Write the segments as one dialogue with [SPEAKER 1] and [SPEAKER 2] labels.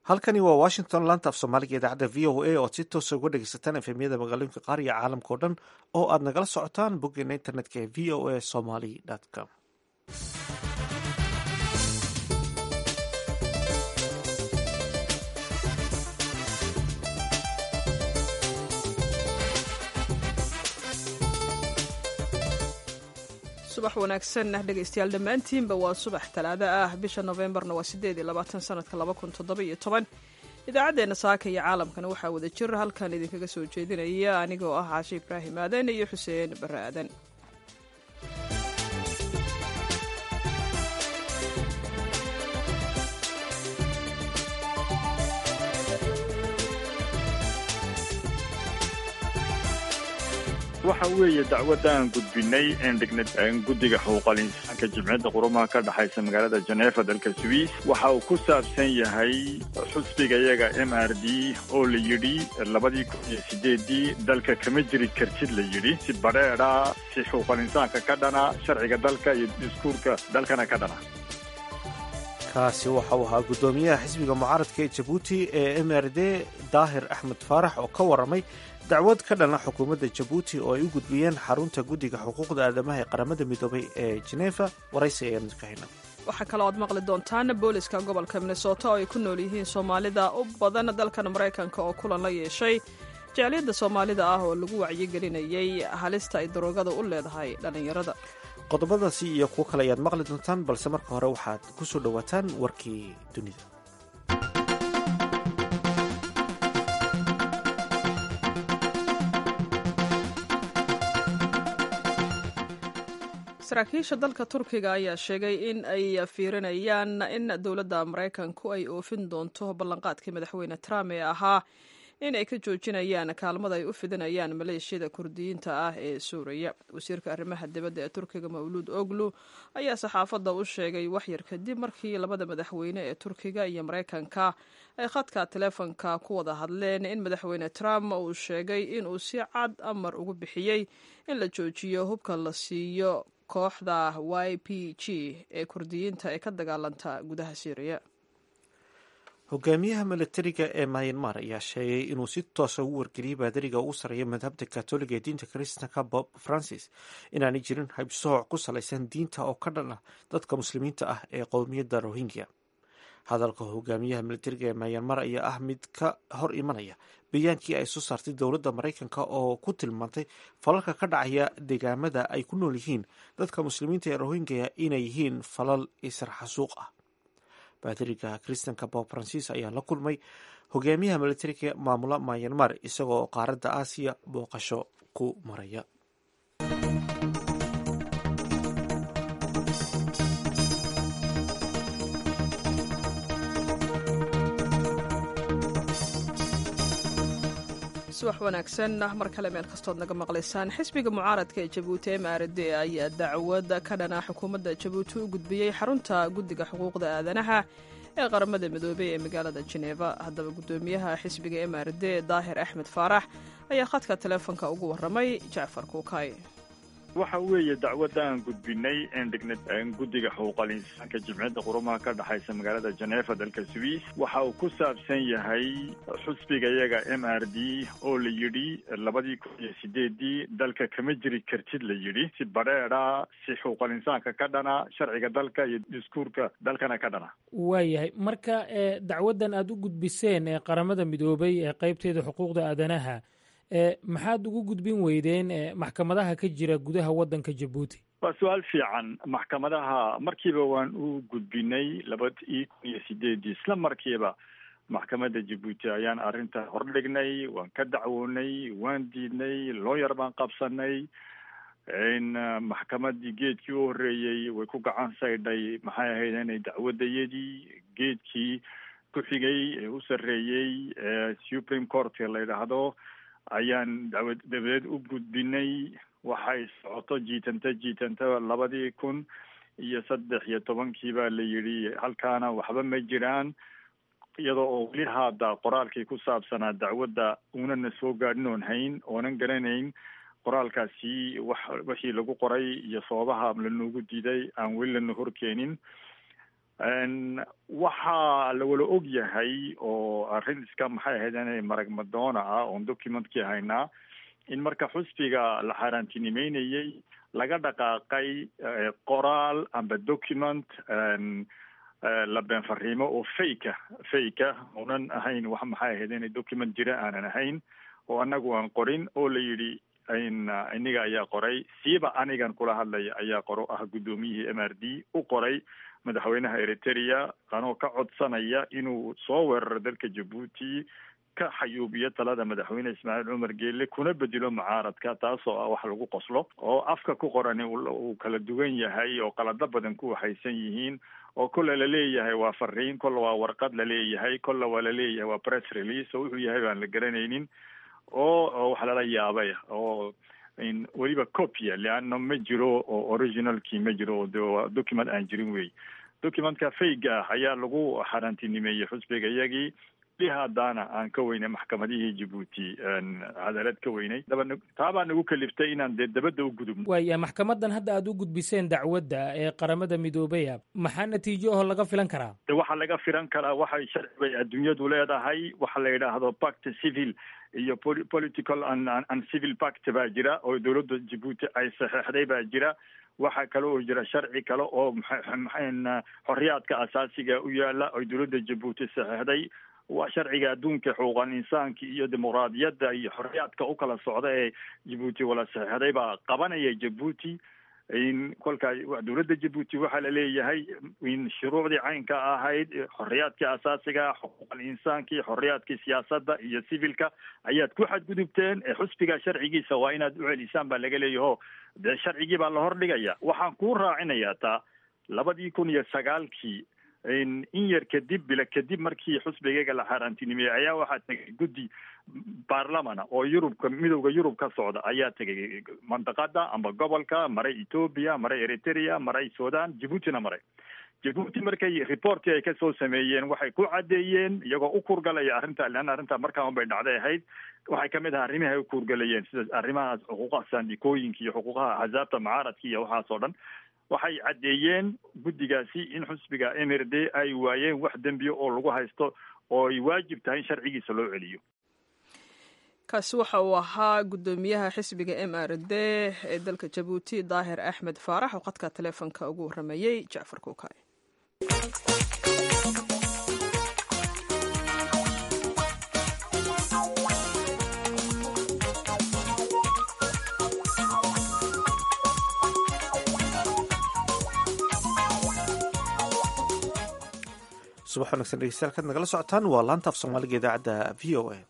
[SPEAKER 1] halkani waa washington laanta af soomaaliga idaacadda v o a ood si toosa uga dhegeysataan efemyada magaalooyinka qaar iyo caalamka o dhan oo aad nagala socotaan boggeena internetka ee v o a somaly com
[SPEAKER 2] subax wanaagsan dhegaystayaal dhammaantiinba waa subax talaado ah bisha nofembarna waa sideed iyo labaatan sanadka laba kun toddoba iyo toban idaacaddeenna saaka iyo caalamkana waxaa wada jir halkan idinkaga soo jeedinaya anigoo ah caashe ibraahim aadan iyo xuseen barre aadan
[SPEAKER 3] waxa weeye dacwadaan gudbinay een dhignay guddiga xuquuqal insaanka jimciyadda qurumaha ka dhexaysa magaalada jeneefa dalka swiss waxa uu ku saabsan yahay xusbiga iyaga m r d oo la yidhi labadii kun iyo sideedii dalka kama jiri kartid la yidhi si badheedha si xuquuqal insaanka ka dhana sharciga dalka iyo diskuurka dalkana ka dhana
[SPEAKER 1] kaasi waxa uu ahaa guddoomiyaha xisbiga mucaaradka ee jabuuti ee m r d daahir axmed faarax oo ka warramay dacwad ka dhalna xukuumadda jabuuti oo ay u gudbiyeen xarunta guddiga xuquuqda aadamaha ee qaramada midoobay ee jeneefa waraysi ayaanu ka hayna
[SPEAKER 2] waxaa kaloo aad maqli doontaan booliska gobolka minnesota oo ay ku nool yihiin soomaalida u badan dalkan maraykanka oo kulan la yeeshay jecliyadda soomaalida ah oo lagu wacyigelinayay halista ay daroogada u leedahay dhallinyarada
[SPEAKER 1] qodobadaasi iyo kuwo kale ayaad maqli doontaan balse marka hore waxaad ku soo dhowaataan warkii dunida
[SPEAKER 2] saraakiisha dalka turkiga ayaa sheegay in ay fiirinayaan in dowladda maraykanku ay oofin doonto ballanqaadkii madaxweyne trump ee ahaa in ay ka joojinayaan kaalmada ay u fidinayaan maleeshiyada kurdiyiinta ah ee suuriya wasiirka arrimaha dibadda ee turkiga mawluud oglu ayaa saxaafadda u sheegay waxyar kadib markii labada madaxweyne ee turkiga iyo maraykanka ay khadka teleefonka ku wada hadleen in madaxweyne trump uu sheegay inuu si cad amar ugu bixiyey in la joojiyo hubka la siiyo kooxda y p g ee kurdiyiinta ee ka dagaalanta gudaha syriya
[SPEAKER 1] hogaamiyaha milatariga ee myanmar ayaa sheegay inuu si toosa ugu wargeliyey baadariga ugu sarreeya madhabta katoliga ee diinta kristanka bob francis inaanay jirin haybsooc ku salaysan diinta oo ka dhan ah dadka muslimiinta ah ee qowmiyadda rohingya hadalka hogaamiyaha milatariga ee myanmar ayaa ah mid ka hor imanaya bayaankii ay soo saartay dowladda maraykanka oo ku tilmaantay falalka ka dhacaya deegaamada ay ku nool yihiin dadka muslimiinta ee rohingya inay yihiin falal israxasuuq ah baadariga kristanka bob francis ayaa la kulmay hogaamiyaha milatariga maamula myanmar isagoo qaaradda aasiya booqasho ku maraya
[SPEAKER 2] subax wanaagsan mar kale meel kastood naga maqlaysaan xisbiga mucaaradka ee jabuuti m r d ayaa dacwad ka dhana xukuumadda jabuuti u gudbiyey xarunta guddiga xuquuqda aadanaha ee qaramada midoobey ee magaalada jeneeva haddaba guddoomiyaha xisbiga m r d daahir axmed faarax ayaa khadka teleefonka ugu warramay jacfar kuukay
[SPEAKER 3] waxa weeye dacwadaan gudbinay een dhignay guddiga xuquuqal insaanka jimciyadda qurumaha ka dhexaysa magaalada jeneefa dalka swiss waxa uu ku saabsan yahay xusbiga iyaga m r d oo la yidhi labadii kun iyo sideedii dalka kama jiri kartid la yidhi si badheedha si xuquuqal insaanka ka dhana sharciga dalka iyo diskuurka dalkana ka dhana
[SPEAKER 4] waayahay marka dacwaddan aada u gudbiseen ee qaramada midoobay ee qeybteeda xuquuqda aadanaha maxaad ugu gudbin weydeen maxkamadaha ka jira gudaha waddanka jabuuti
[SPEAKER 3] waa su-aal fiican maxkamadaha markiiba waan u gudbinay labadii kun iyo sideedii isla markiiba maxkamadda jabuuti ayaan arrinta hordhignay waan ka dacwoonay waan diidnay looyar baan qabsanay maxkamadii geedkii u horreeyey way ku gacan saydhay maxay ahayd inay dacwadayadii geedkii ku xigay ee u sarreeyey supreme court la yidhaahdo ayaan dacwad dabadeed u gudbinay waxay socoto jiitanta jiitanta labadii kun iyo saddex iyo tobankii baa la yidhi halkaana waxba ma jiraan iyadoo oo weli haada qoraalkii ku saabsanaa dacwadda unana soo gaadhin oon hayn oonan garanayn qoraalkaasi wax wixii lagu qoray iyo sababaha lanoogu diiday aan weli lana horkeenin waxaa lawala og yahay oo arrin iska maxay ahayd inay marag madoona ah oon documentkii haynaa in marka xusbiga la xaaraantinimeynayey laga dhaqaaqay qoraal amba document la been fariimo oo fake fake unan ahayn wax maxay ahayd inay document jira aanan ahayn oo anagu aan qorin oo la yidhi iniga ayaa qoray siiba anigan kula hadlaya ayaa qoro ah guddoomiyihii m r d u qoray madaxweynaha eritrea anoo ka codsanaya inuu soo weeraro dalka jabuuti ka xayuubiyo talada madaxweyne ismaaciil cumar geelle kuna bedelo mucaaradka taasoo ah wax lagu qoslo oo afka ku qorani uu kala duwan yahay oo qalado badan ku waxaysan yihiin oo kolle laleeyahay waa fariin kolle waa warqad laleeyahay kolle waa laleeyahay waa press release oo wuxuu yahay baan la garanaynin oo wax lala yaabay oo weliba copia leanna ma jiro oo originalkii ma jiro oo de document aan jirin wey documentka fayga ah ayaa lagu xaaraantinimeeyey xusbiga iyagii li haddaana aan ka weynay maxkamadihii jabuuti cadaalad ka weynay daba taabaa nagu kaliftay inaan dee dabadda u gudubno
[SPEAKER 4] waaya maxkamadan hadda aad u gudbiseen dacwadda ee qaramada midoobaya maxaa natiijo aho laga filan karaa
[SPEAKER 3] de waxaa laga filan karaa waxay sharci bay adduunyadu leedahay waxa la yidhaahdo pact civil iyo political and civil pact baa jira oo dowladda jabuuti ay saxeexday baa jira waxaa kale oo jira sharci kale oo xorriyaadka asaasiga u yaala oo dowladda jabuuti saxeexday waa sharciga adduunka xuquuqal insaanka iyo dimuqraadiyadda iyo xorriyaadka u kala socda ee jabuuti wala saxeexday baa qabanaya jabuuti kolkaa dowladda jabuuti waxaa la leeyahay in shuruucdii caynka ahayd xorriyaadkii asaasiga xuquuqal insaanki xorriyaadkii siyaasadda iyo civilka ayaad ku xadgudubteen xusbiga sharcigiisa waa inaad u celisaan baa laga leeyaho dee sharcigii baa la hordhigayaa waxaan kuu raacinayaa taa labadii kun iyo sagaalkii in yar kadib bila kadib markii xusbigayga la xaaraantinimeeyey ayaa waxaa tegay guddi baarlamana oo yurubka midowda yurub ka socda ayaa tegay mandaqada amba gobolka maray ethoobia maray eritrea maray sudan jabuutina maray jabuuti markay reportii ay kasoo sameeyeen waxay ku caddeeyeen iyagoo u kurgalaya arrinta leanna arrinta markaa un bay dhacday ahayd waxay kamid ahaa arrimihi ay u kurgalayeen sida arrimahaas xuquuqaha saandikooyinka iyo xuquuqaha axsaabta mucaaradka iyo waxaas oo dhan waxay caddeeyeen guddigaasi in xusbiga m r d ay waayeen wax dembiya oo lagu haysto oo ay waajib tahay in sharcigiisa loo celiyo
[SPEAKER 2] kaasi waxa uu ahaa guddoomiyaha xisbiga m r d ee dalka jabuuti daahir axmed faarax oo khadka taleefonka ugu warramayey jacfar kuukay
[SPEAKER 1] subax wanagsan dhegeystayaal kaad nagala socotaan waa laanta af soomaaliga idaacadda v o a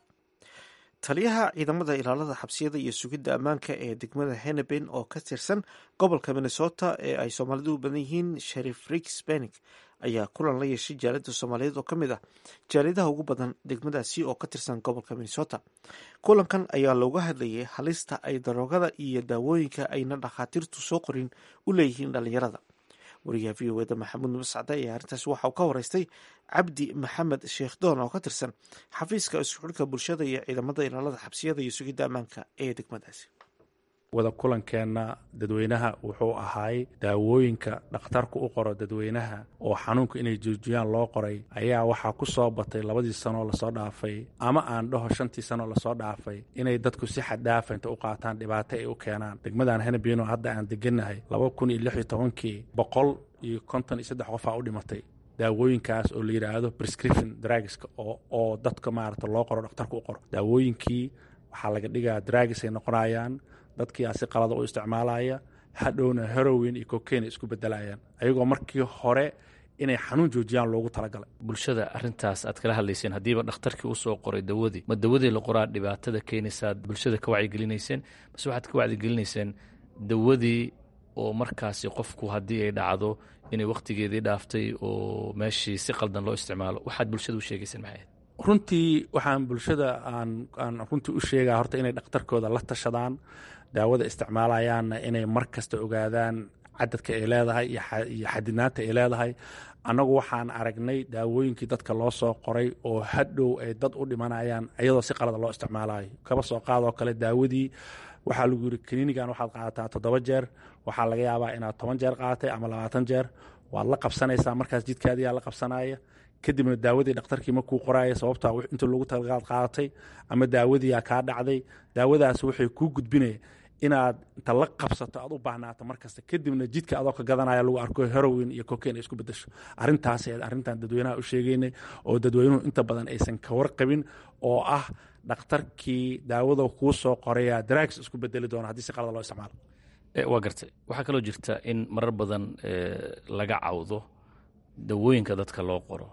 [SPEAKER 1] taliyaha ciidamada ilaalada xabsiyada iyo sugidda ammaanka ee degmada heneben oo ka tirsan gobolka minnesota ee ay soomaalidu u badan yihiin sherif rix benik ayaa kulan la yeeshay jaaliyadda soomaaliyeed oo ka mid ah jaaliyadaha ugu badan degmadaasi oo ka tirsan gobolka minnesota kulankan ayaa looga hadlayay halista ay daroogada iyo daawooyinka ayna dhakhaatiirtu soo qorin u leeyihiin dhalinyarada wariyaha v o eda maxamuud nubascade ayaa arrintaas waxa uu ka wareystay cabdi maxamed sheekh doon oo ka tirsan xafiiska isku xidhka bulshada iyo ciidamada ilaalada xabsiyada iyo sugidda ammaanka ee degmadaasi
[SPEAKER 5] wada kulankeenna dadweynaha wuxuu ahaay daawooyinka dhakhtarku u qoro dadweynaha oo xanuunka inay joojiyaan loo qoray ayaa waxaa ku soo batay labadii sanoo lasoo dhaafay ama aan dhaho shantii sanoo lasoo dhaafay inay dadku si xaddhaafa inta u qaataan dhibaato ay u keenaan degmadan henebino hadda aan degannahay laba kun iyo lix iyo tobankii boqol iyo konton iyo saddex qofaa u dhimatay daawooyinkaas oo la yidhaahdo prescription dragska oo oo dadka maarata loo qoro dhakhtarku u qoro daawooyinkii waxaa laga dhigaa dragis ay noqonayaan dadkii asi qalada u isticmaalaya hadhowna herowin iyo cokain isku bedelayaan ayagoo markii hore inay xanuun joojiyaan loogu talagalay
[SPEAKER 6] bulshada arintaas aad kala hadlayseen haddiiba dhakhtarkii usoo qoray dawadii ma dawadii la qoraa dhibaatada keenaysaad bulshada ka wacyigelinayseen mase waxaad ka wacyigelinayseen dawadii oo markaasi qofku haddii ay dhacdo inay wakhtigeedii dhaaftay oo meeshii si qaldan loo isticmaalo waxaad bulshada u sheegayseen maxay ahayd
[SPEAKER 5] runtii waxaan bulshada aan aan runtii u sheegaa horta inay dhakhtarkooda la tashadaan daawada isticmaalayaanna inay mar kasta ogaadaan cadadka ay leedahay iyo xadidnaanta ay leedahay annagu waxaan aragnay daawooyinkii dadka loo soo qoray oo hadhow ay dad u dhimanayaan iyadoo si qalada loo isticmaalayo kaba soo qaadoo kale daawadii waxaa lagu yiri klinigan waxaad qaadataa toddoba jeer waxaa laga yaabaa inaad toban jeer qaadatay ama labaatan jeer waad la qabsanaysaa markaas jidkaadiyaa la qabsanaya kadibna daawadii dhakhtarkii markuu qoraaya sababtaa inta lagu talaqaad qaadatay ama daawadiiyaa kaa dhacday daawadaas waxay kuu gudbinaya inaad inta la qabsato aad u baahnaato markasta kadibna jidka adoo ka gadanaya lagu arko herowin iyo cocain ay isku bedesho arrintaas arrintan dadweynaha u sheegaynay oo dadweynuhu inta badan aysan ka warqabin oo ah dhakhtarkii daawada kuu soo qoraya drags isku bedeli doona haddii si qalada loo isticmaalo
[SPEAKER 6] waa gartay waxaa kaloo jirta in marar badan laga cawdo dawooyinka dadka loo qoro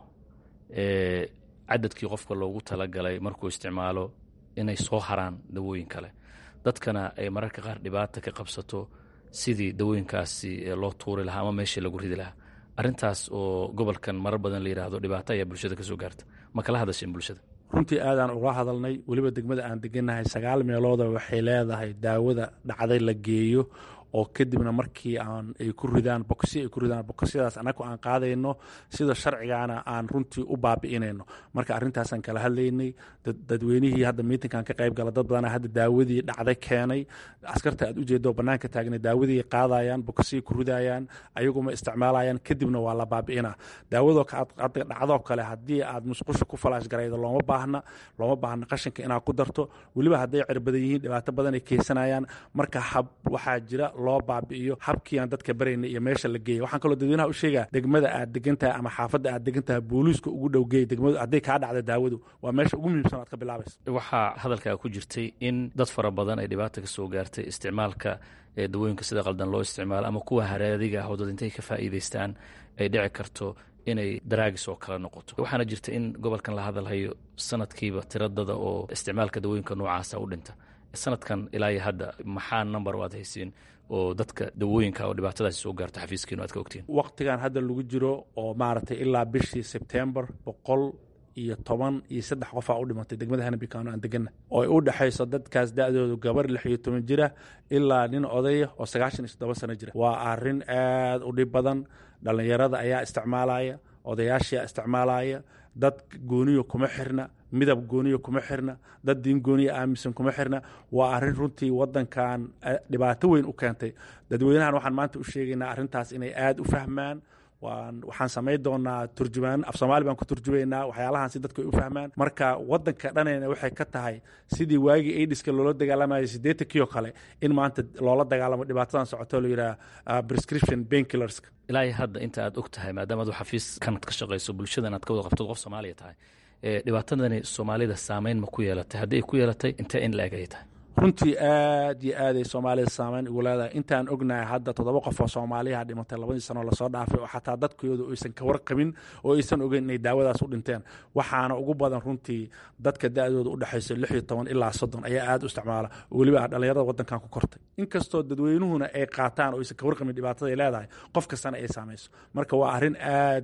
[SPEAKER 6] cadadkii qofka loogu talagalay markuu isticmaalo inay soo haraan dawooyin kale dadkana ay mararka qaar dhibaata ka qabsato sidii dawooyinkaasi loo tuuri lahaa ama meeshii lagu ridi lahaa arintaas oo gobolkan marar badan la yidhaahdo dhibaato ayaa bulshada ka soo gaarta ma kala hadasheen bulshada
[SPEAKER 5] runtii aadaan uga hadalnay weliba degmada aan degannahay sagaal meelooda waxay leedahay daawada dhacday la geeyo oo kadibna markii aan ay ku ridaan bokosyo ay ku ridaan bokosyadaas annagu aan qaadayno sida sharcigaana aan runtii u baabi'inayno marka arrintaasaan kala hadlaynay dadweynihii hadda miitinkan ka qayb gala dad badana hadda daawadii dhacday keenay askarta aad ujeedo bannaanka taagnay daawadii qaadayaan bokosyay ku ridayaan ayaguma isticmaalayaan kadibna waa la baabi'inaa daawadoo dhacdoo kale haddii aad musqusha ku falaash garaydo looma baahna looma baahna qashinka inaad ku darto weliba hadday cirbadan yihiin dhibaato badan ay keysanayaan marka hab waxaa jira loo baabi'iyo habkii aan dadka barayna iyo meesha la geeya waxaan kaloo dadweynaha u sheegaa degmada aad degantahay ama xaafadda aad degantahay booliiska ugu dhow geey degmadu hadday kaa dhacda daawadu waa meesha ugu muhiimsan aad ka bilaabaysa
[SPEAKER 6] waxaa hadalkaa ku jirtay in dad fara badan ay dhibaata ka soo gaartay isticmaalka dawooyinka sida qaldan loo isticmaalo ama kuwa haraadiga ah oo dad intay ka faa'iidaystaan ay dhici karto inay daraagis oo kale noqoto waxaana jirta in gobolkan la hadalhayo sanadkiiba tiradada oo isticmaalka dawooyinka noocaasa u dhinta sanadkan ilaa iyo hadda maxaa number o aad haysiin oo dadka dawooyinka oo dhibaatadaasi soo gaarto xafiiskiinu aad ka ogtiin
[SPEAKER 5] waqtigan hadda lagu jiro oo maaragtay ilaa bishii sebtembar boqol iyo toban iyo saddex qofaa u dhimatay degmada hanabikano aan deganna oo ay u dhexayso dadkaas da-doodu gabar lix iyo toban jira ilaa nin odaya oo sagaashan iyo toddoba sano jira waa arrin aad u dhib badan dhallinyarada ayaa isticmaalaya odayaashaa isticmaalaya dad gooniyo kuma xirna midab gooniyo kuma xirna dad diin gooniya aaminsan kuma xirna waa arrin runtii wadankan dhibaato weyn u keentay dadweynahan waxaan maanta u sheegaynaa arrintaas inay aada u fahmaan waxaan samayn doonaa turjumaan af soomaali baan ku turjumaynaa waxyaalahan si dadku ay u fahmaan marka wadanka dhanayna waxay ka tahay sidii waagii aidiska loola dagaalamayay siddeetankii oo kale in maanta loola dagaalamo dhibaatadan socoto la yidhaha prescription bainkillers
[SPEAKER 6] ilaa iyo hadda inta aad og tahay maadaama adu xafiiskanad ka shaqayso bulshadan aad ka wada qabto qof soomaaliya tahay dhibaatadani soomaalida saameyn ma ku yeelatay haddii ay ku yeelatay intee in la-eg ayay tahay
[SPEAKER 5] runtii aad iyo aaday soomaalida saameyn ugu leedahay intaan ognahay hadda toddoba qof oo soomaaliyaha dhimatay labadii sanoo lasoo dhaafay oo xataa dadkooda aysan ka warqabin oo aysan ogeyn inay daawadaas u dhinteen waxaana ugu badan runtii dadka da-dooda u dhexaysa lix iyo toban ilaa soddon ayaa aada u isticmaala oo weliba dhallinyarada waddankan ku kortay inkastoo dadweynuhuna ay qaataan oo aysan ka warqabin dhibaatada ay leedahay qof kastana ay saamayso marka waa arrin aad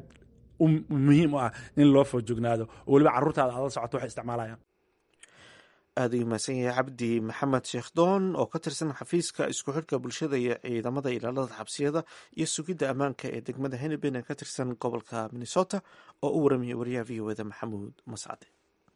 [SPEAKER 5] muhiim u ah in loo foojognaado oo weliba carruurtaada aada la socoto waxay isticmaalayaan
[SPEAKER 1] aada u mahadsan yahay cabdi maxamed sheekh doon oo ka tirsan xafiiska isku xidhka bulshada iyo ciidamada ilaalada xabsiyada iyo sugidda ammaanka ee degmada henebin ee ka tirsan gobolka minnesota oo u waramaya wariyaha v o eda maxamuud mascade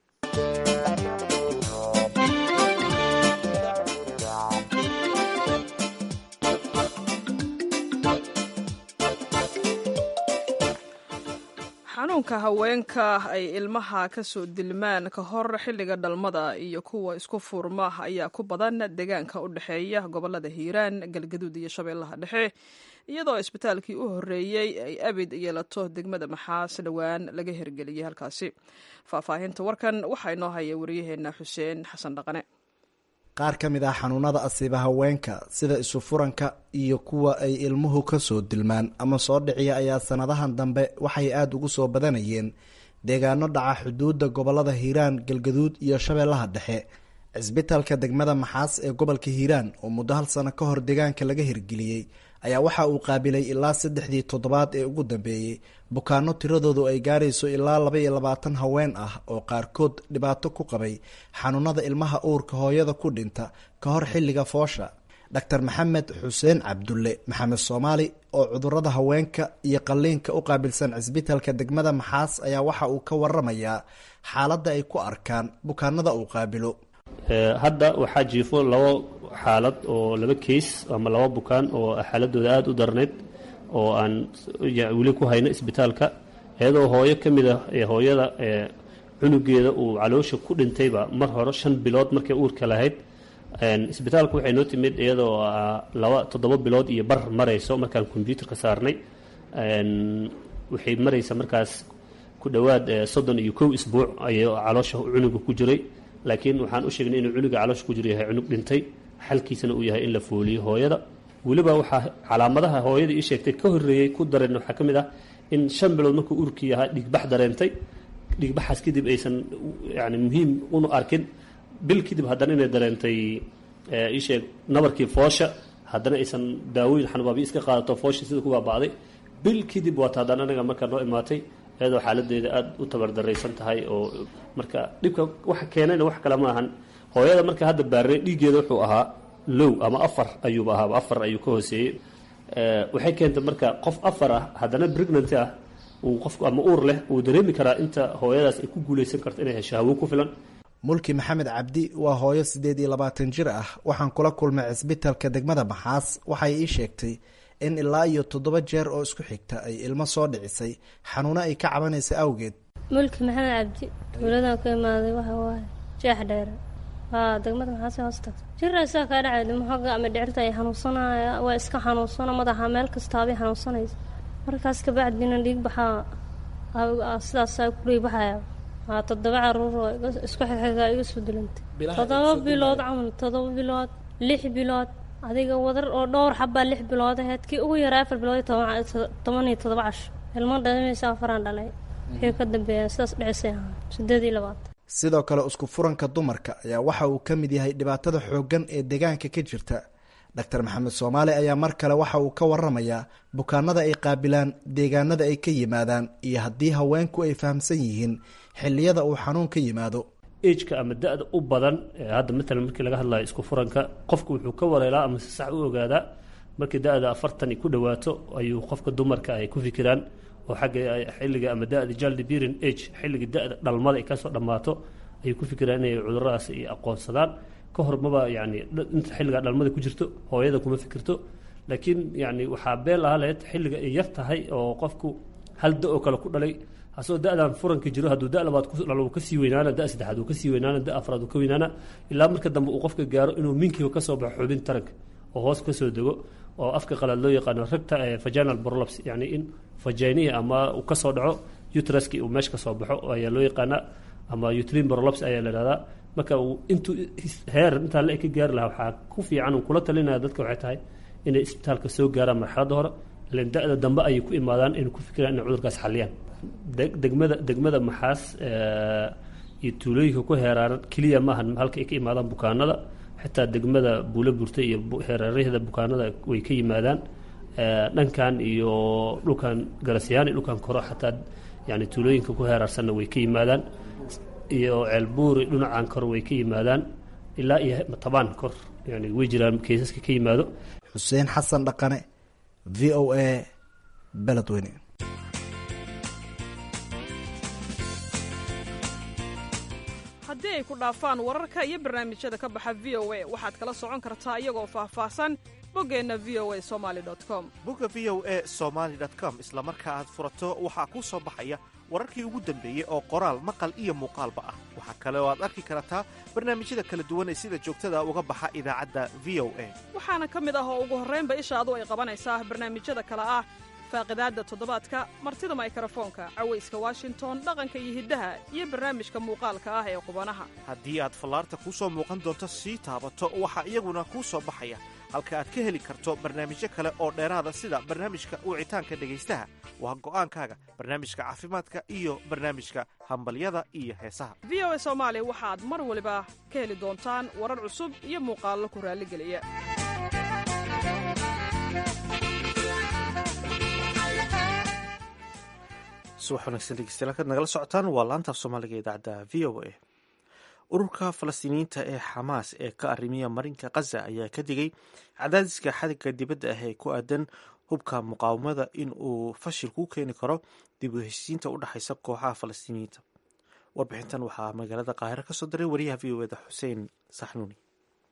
[SPEAKER 2] xanuunka haweenka ay ilmaha ka soo dilmaan ka hor xilliga dhalmada iyo kuwa isku furma ayaa ku badan deegaanka u dhexeeya gobolada hiiraan galgaduud iyo shabeellaha dhexe iyadoo isbitaalkii u horreeyey ay abid yeelato degmada maxaas dhowaan laga hirgeliyey halkaasi faahfaahinta warkan waxaa inoo haya wariyaheenna xuseen xasan dhaqane
[SPEAKER 7] qaar ka mid ah xanuunada asiiba haweenka sida isufuranka iyo kuwa ay ilmuhu ka soo dilmaan ama soo dhiciya ayaa sanadahan dambe waxay aada ugu soo badanayeen deegaano dhaca xuduudda gobolada hiiraan galgaduud iyo shabeellaha dhexe cisbitaalka degmada maxaas ee gobolka hiiraan oo muddo hal sano ka hor deegaanka laga hirgeliyey ayaa waxa uu qaabilay ilaa saddexdii toddobaad ee ugu dambeeyey bukaano tiradoodu ay gaarayso ilaa laba iyo labaatan haween ah oo qaarkood dhibaato ku qabay xanuunada ilmaha uurka hooyada ku dhinta ka hor xilliga foosha doctor maxamed xuseen cabdulle maxamed soomaali oo cudurada haweenka iyo qalliinka u qaabilsan cisbitaalka degmada maxaas ayaa waxa uu ka waramayaa xaaladda ay ku arkaan bukaanada uu qaabilo
[SPEAKER 8] hadda waxaa jiifo labo xaalad oo laba keys ama laba bukaan oo xaaladooda aada u darnayd oo aan weli ku hayno isbitaalka iyadoo hooyo ka mid ah hooyada cunugeeda uu caloosha ku dhintayba mar hore shan bilood markay uurka lahayd isbitaalka waxay noo timid iyadoo laba toddoba bilood iyo bar marayso markaan kombyuutarka saarnay waxay maraysa markaas ku dhowaad soddon iyo kow isbuuc ayay caloosha cunuga ku jiray laakiin waxaan u sheegnay inuu cunuga caloosha ku jiro yahay cunug dhintay xalkiisana uu yahay in la fooliyo hooyada weliba waxaa calaamadaha hooyada ii sheegtay ka horreeyey ku dareen waxaa ka mid ah in shan bilood markuu urkii ahaa dhiigbax dareentay dhiigbaxaas kadib aysan yani muhiim unu arkin bil kadib haddana inay dareentay ii sheeg nabarkii foosha haddana aysan daawooyin xanubaabiyo iska qaadato foosha sida ku baaba'day bil kadib waata haddana anaga markaa noo imaatay iyadoo xaaladeeda aada u tabardaraysan tahay oo marka dhibka waxa keenayna wax kale ma ahan hooyada marka hadda baarnay dhiiggeeda wuxuu ahaa low ama afar ayuuba ahaaba afar ayuu ka hooseeyey waxay keentay marka qof afar ah haddana pregnanty ah uu qofku ama uur leh uu dareemi karaa inta hooyadaas ay ku guulaysan karto inay hesho hawo ku filan
[SPEAKER 7] mulki maxamed cabdi waa hooyo siddeed iyo labaatan jir ah waxaan kula kulmay cisbitalka degmada maxaas waxay ii sheegtay in ilaa iyo toddoba jeer oo isku xigta ay ilmo soo dhicisay xanuuno ay ka cabanaysa awgeed
[SPEAKER 9] mulki maxamed cabdi tuuladan ka imaaday waxa waaye jeex dheere waa degmada maxaase hoos tagta jiraysaa kaa dhacay dhimoxoga ama dhicirta ay xanuunsanaya waa iska xanuunsana madaxa meel kastaabay xanuunsanaysa markaas kabacdina dhiig baxaa sidaasaa ku dhiig baxaya waa toddoba caruur oo isku xigxiga iga soo dilantay toddoba bilood camal toddoba bilood lix bilood adiga wadar oo dhowr xabaa lix bilood aheyd kii ugu yaraa afar bilood toban iyo toddoba casho ilmo dhalimaysa afaraan dhalay wixii ka dambeeya sidaas dhicisay ahaa sideed iyo labaatan
[SPEAKER 7] sidoo kale isku furanka dumarka ayaa waxa uu ka mid yahay dhibaatada xooggan ee deegaanka ka jirta doctor maxamed soomaali ayaa mar kale waxa uu ka waramayaa bukaanada ay qaabilaan deegaanada ay ka yimaadaan iyo haddii haweenku ay fahamsan yihiin xilliyada uu xanuun ka yimaado
[SPEAKER 8] ejka ama da-da u badan hadda matalan markii laga hadlayo isku furanka qofku wuxuu ka wareelaa ama si sax u ogaadaa markii da-da afartan ku dhawaato ayuu qofka dumarka ay ku fikiraan oo xagga xilliga ama da-da jaldibirin age xilliga da-da dhalmada ay kasoo dhammaato ayay ku fikiraan inay cuduradaas ay aqoonsadaan ka hor maba yani inta xilligaa dhalmada ku jirto hooyada kuma fikirto laakiin yani waxaa beel aha lahayd xilliga ay yar tahay oo qofku hal da oo kale ku dhalay asagoo da-dan furanka jiro hadduu da labaad ku dhalo uu kasii weynaana da saddexaad uu kasii weynaana da afraad uu ka weynaana ilaa marka dambe uu qofka gaaro inuu minkiiba kasoo baxo xubin taranka oo hoos kasoo dego oo afka qalaad loo yaqaano ragta vaginal prolaps yani in vaginiya ama uu kasoo dhaco utraski uu meesha kasoo baxo ayaa loo yaqaanaa ama utrine prolaps ayaa la ihahdaa marka uu intuu heer intaa la ka gaari lahaa waxaa ku fiican uu kula talinaya dadka waxay tahay inay isbitaalka soo gaaraan marxaladda hore ilan da-da dambe ayay ku imaadaan inay ku fikiraan inay cudurkaas xaliyaan degmada degmada maxaas iyo tuulooyinka ku heeraaran keliya maahan halka ay ka imaadaan bukaanada xitaa degmada buulo burta iyo heeraarahda bukaanada way ka yimaadaan dhankan iyo dhulkan garasyaan iyo dhulkan koro xataa yani tuulooyinka ku heeraarsanna way ka yimaadaan iyo ceelbuuri dhinacan kor way ka yimaadaan ilaa iyo tabaan kor yani way jiraan kaysaska ka yimaado
[SPEAKER 7] xuseen xasan dhaqane v o a beledweyne
[SPEAKER 2] haddii ay ku dhaafaan wararka iyo barnaamijyada ka baxa v o a waxaad kala socon kartaa iyagoo faahfaahsan boggeenna v o a somali com
[SPEAKER 1] bogga v o a somaali com isla marka aad furato waxaa kuu soo baxaya wararkii ugu dambeeyey oo qoraal maqal iyo muuqaalba ah waxaa kale oo aad arki kartaa barnaamijyada kala duwan ee sida joogtada uga baxa idaacadda v o a
[SPEAKER 2] waxaana ka mid ah oo ugu horraynba ishaadu ay qabanaysaa barnaamijyada kale ah faaqidaadda toddobaadka martida maykarafoonka cawayska washington dhaqanka iyo hiddaha iyo barnaamijka muuqaalka ah ee qubanaha
[SPEAKER 1] haddii aad fallaarta kuu soo muuqan doonto sii taabato waxaa iyaguna kuu soo baxaya halka aad ka heli karto barnaamijyo kale oo dheeraada sida barnaamijka wicitaanka dhegaystaha waa go'aankaaga barnaamijka caafimaadka iyo barnaamijka hambalyada iyo heesaha
[SPEAKER 2] v o a soomaali waxaad mar waliba ka heli doontaan warar cusub iyo muuqaallo ku raalligeliya
[SPEAKER 1] subax wanaagsan dhegeystayaal halkaad nagala socotaan waa laantaaf soomaaliga idaacadda v o a ururka falastiiniyiinta ee xamaas ee ka arrimiya marinka khaza ayaa ka digay cadaadiska xadigga dibadda ah ee ku aadan hubka muqaawamada in uu fashil ku keeni karo dib u heshiisiinta u dhexaysa kooxaha falastiiniyiinta warbixintan waxaa magaalada qaahiro ka soo diray wariyaha v o eda xuseen saxnuuni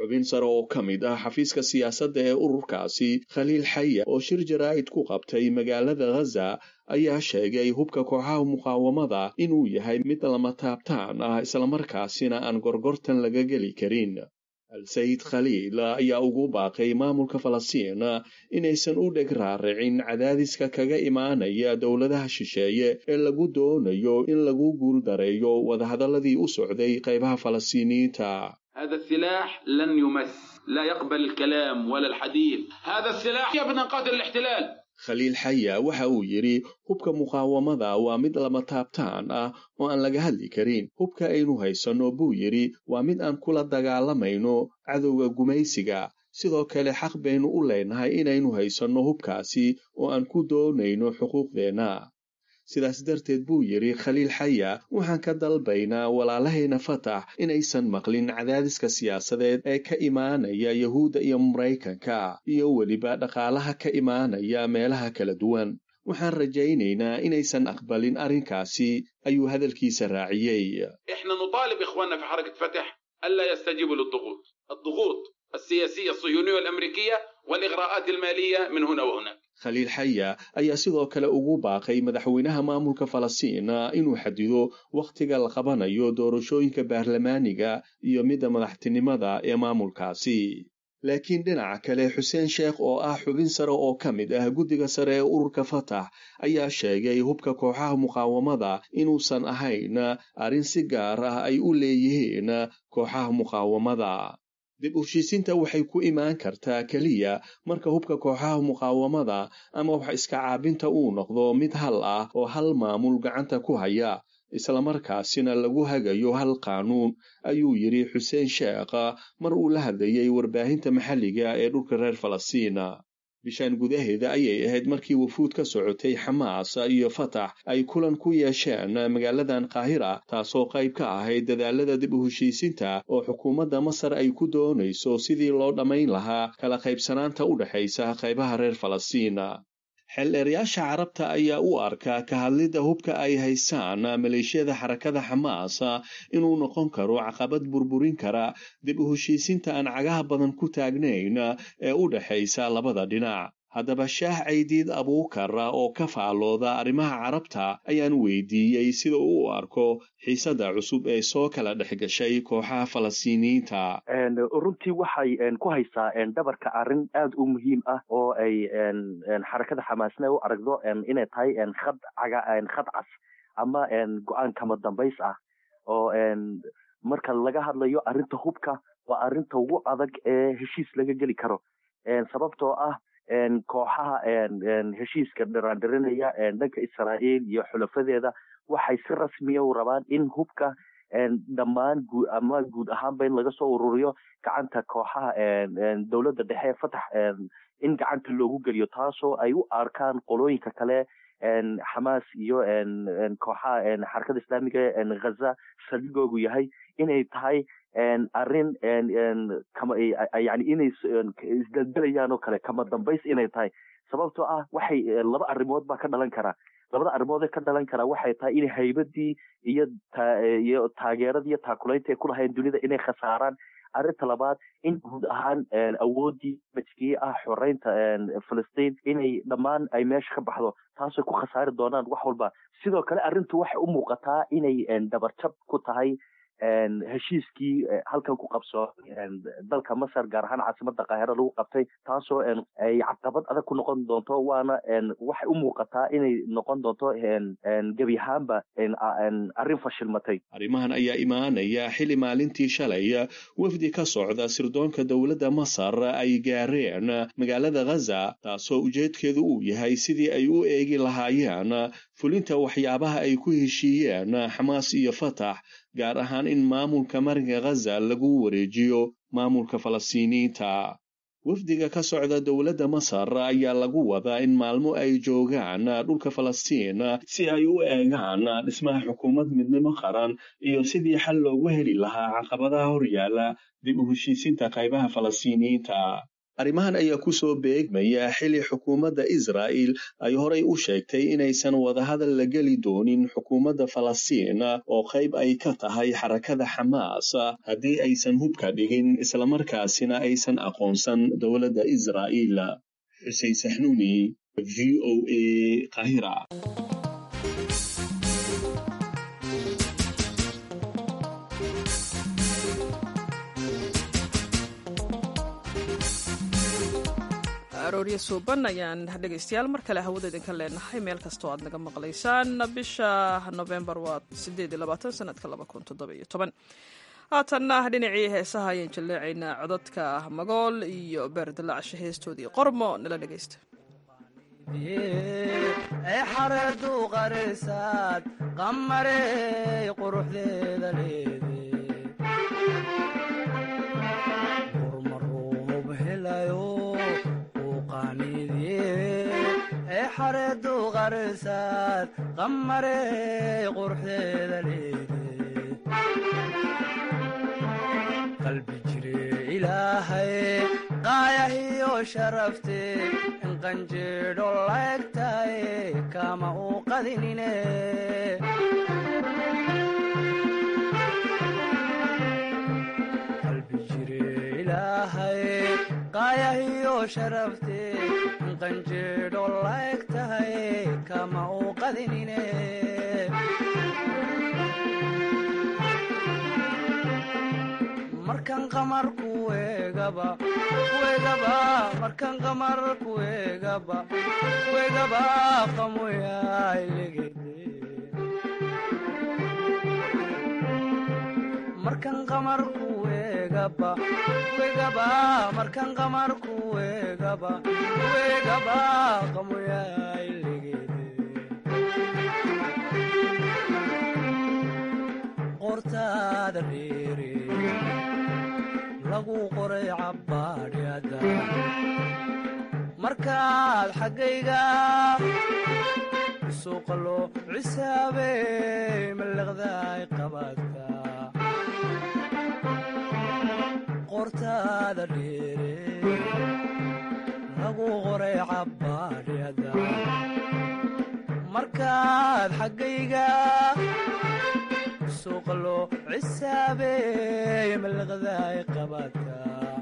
[SPEAKER 10] xubin sare oo ka mid ah xafiiska siyaasadda ee ururkaasi khaliil xaya oo shir jaraa'id ku qabtay magaalada ghaza ayaa sheegay hubka kooxaha muqaawamada inuu yahay mid lama taabtaan ah islamarkaasina aan gorgortan laga geli karin al-sayid khaliil ayaa ugu baaqay maamulka falastiin inaysan u dheg raaricin cadaadiska kaga imaanaya dowladaha shisheeye ee lagu doonayo in lagu guuldareeyo wadahadaladii u socday qaybaha falastiiniyiinta
[SPEAKER 11] هذا السلاح لن يمس لا يقبل الكلام ولا الحديث هذا السلاح يبنى قاتل الاحتلال
[SPEAKER 10] khaliil xaya waxa uu yidhi hubka muqaawamada waa mid lama taabtaan ah oo aan laga hadli karin hubka aynu haysanno buu yidhi waa mid aan kula dagaalamayno cadowga gumaysiga sidoo kale xaq baynu u leenahay inaynu haysanno hubkaasi oo aan ku doonayno xuquuqdeenna sidaas darteed buu yidhi khaliil xaya waxaan ka dalbaynaa walaalahayna fatax inaysan maqlin cadaadiska siyaasadeed ee ka imaanaya yahuudda iyo maraykanka iyo weliba dhaqaalaha ka imaanaya meelaha kala duwan waxaan rajaynaynaa inaysan aqbalin arrinkaasi ayuu hadalkiisa raaciyey
[SPEAKER 11] احنا نطالب اخواننا في حركة فتح الا يستجيبوا للضغوط الضغوط السياسية الصهيونية والامريكية والاغراءات المالية من هنا وهناك
[SPEAKER 10] khaliil xaya ayaa sidoo kale ugu baaqay madaxweynaha maamulka falastiin inuu xadido wakhtiga la qabanayo doorashooyinka baarlamaaniga iyo midda madaxtinimada ee maamulkaasi laakiin dhinaca kale xuseen sheekh oo ah xubin sare oo ka mid ah guddiga sare ee ururka fatax ayaa sheegay hubka kooxaha muqaawamada inuusan ahayn arrin si gaar ah ay u leeyihiin kooxaha muqaawamada dib u heshiisiinta waxay ku imaan kartaa keliya marka hubka kooxaha muqaawamada ama wax iska caabinta uu noqdo mid hal ah oo hal maamul gacanta ku haya islamarkaasina lagu hagayo hal qaanuun ayuu yidhi xuseen sheekh mar uu la hadlayay warbaahinta maxalliga ee dhulka reer falastiina bishaan gudaheeda ayay ahayd markii wafuud ka socotay xamaas iyo fatax ay kulan ku yeesheen magaaladan qaahira taasoo qayb ka ahayd dadaalada dib u heshiisinta oo xukuumadda masar ay ku doonayso sidii loo dhammayn lahaa kala qaybsanaanta u dhexaysa qaybaha reer falastiina xeeldheerayaasha carabta ayaa u arkaa ka hadlidda hubka ay haystaan maleeshiyada xarakada xamaas inuu noqon karo caqabad burburin kara dib u heshiisinta aan cagaha badan ku taagnayn ee u dhexaysa labada dhinac haddaba shaah caydiid abuukar oo ka faallooda arrimaha carabta ayaan weydiiyey sida uu u arko xiisadda cusub ee soo kala dhex gashay kooxaha falastiiniyiinta
[SPEAKER 12] runtii waxay ku haysaa dhabarka arrin aad u muhiim ah oo ay xarakada xamaasna u aragdo inay tahay khad caga khad cas ama go-aan kama dambays ah oo marka laga hadlayo arrinta hubka waa arrinta ugu adag ee heshiis laga geli karo sababtoo ah kooxaha heshiiska dhiraandhirinaya dhanka israa'iil iyo xulafadeeda waxay si rasmiya u rabaan in hubka dhammaan guud ama guud ahaanba in laga soo ururiyo gacanta kooxaha dowladda dhexe fatax in gacanta loogu geliyo taasoo ay u arkaan qolooyinka kale xamaas iyo kooxaha xarakada islaamiga ghaza saldhigoogu yahay inay tahay arrin yani inay isdeldelayaan oo kale kama dambays inay tahay sababtoo ah waxay laba arrimood baa ka dhalan karaa labada arrimood ee ka dhalan karaa waxay tahay in haybadii iyo iyo taageeradii iyo taakulaynta ay ku lahayn dunida inay khasaaraan arrinta labaad in guud ahaan awooddii majkii ah xoreynta filistiin inay dhammaan ay meesha ka baxdo taasay ku khasaari doonaan wax walba sidoo kale arrintu waxay u muuqataa inay dabarjab ku tahay heshiiskii halkan ku qabso dalka masar gaar ahaan caasimada kaahira lagu qabtay taasoo ay caqabad adag ku noqon doonto waana waxay u muuqataa inay noqon doonto gebi ahaanba arrin fashilmatay
[SPEAKER 10] arrimahan ayaa imaanaya xili maalintii shalay wafdi ka socda sirdoonka dowladda masar ay gaareen magaalada ghaza taasoo ujeedkeedu uu yahay sidii ay u eegi lahaayeen fulinta waxyaabaha ay ku heshiiyeen xamaas iyo fatax gaar ahaan in maamulka marinka ghaza lagu wareejiyo maamulka falastiiniyiinta wafdiga ka socda dowladda masar ayaa lagu wadaa in maalmo ay joogaan dhulka falastiin si ay u eegaan dhismaha xukuumad midnimo qaran iyo sidii xal loogu heli lahaa caqabadaha horyaala dib u heshiisinta qaybaha falastiiniyiinta arrimahan ayaa kusoo beegmaya xili xukuumadda israa'il ay horay u sheegtay inaysan wadahadal la geli doonin xukuumadda falastiin oo qayb ay ka tahay xarakada xamaas haddii aysan hubka dhigin islamarkaasina aysan aqoonsan dowladda israa'iil xuseen saxnuuni v o a qahira
[SPEAKER 2] aroorya suuban ayaan dhegaystayaal mar kale hawada idinka leenahay meel kastoo aad naga maqlaysaan bisha novembar waa sanadka haatanna dhinacii heesaha ayaan jaleecaynaa codadka magool iyo beerdalacsha heestoodii qormo nala dhegaysta
[SPEAKER 13] xareedu qarisaad qamarey quruxdeeda leede urmaruub helayo xareedu qarisaad qamarey quruxdeeda leede qalbi jire ilaahay qaayahiyo sharafte in qanjeedho laegtaye kama uu qadinine qalbi jire ilaahay qaayahiyo sharafte in qanjeedho laegtahay kama uu qadinine markan qamar kuegaba kuegaba markan qamar kuegaba kuegaba qamoyailegede markan qamar kuegaba kuegaba markan qamar kuegaba kuegaba qamoyailegede qortaada dheere lagu qoray cabbaadhyada markaad xaggayga suuqa loo cisaabey mallaqdaay qabaadka qortaada dheere lagu qoray cabbaadhyada markaad xaggayga suuqa loo cisaabey mallaqdaay qabaadka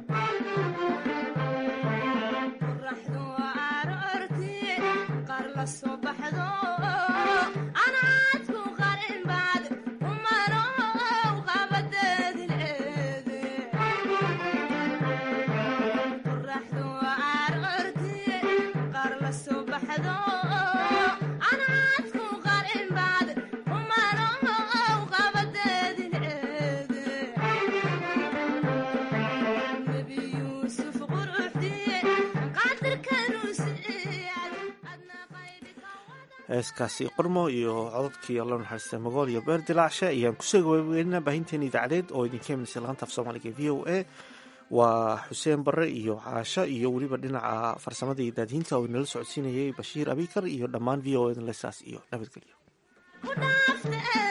[SPEAKER 14] qoraxdu aroorti qaar la soo baxdo anaadku qarin baad umano qabadeedileede qoraxdu aroorti qaar la soo baxdo anaadku qarin baad umano qabadeedileede nebi yuusuf quruxdiye
[SPEAKER 1] heeskaasi qormo iyo cododkii alla naxariista magool iyo beer dilaacshe ayaan kusoo gabageynaa baahinteena idaacadeed oo idinka imanaysa laanta af soomaaliga v o a waa xuseen barre iyo caasho iyo weliba dhinaca farsamada iyo daadihinta oo inala socodsiinayay bashiir abikar iyo dhammaan v o a lesaas iyo nabadgelyo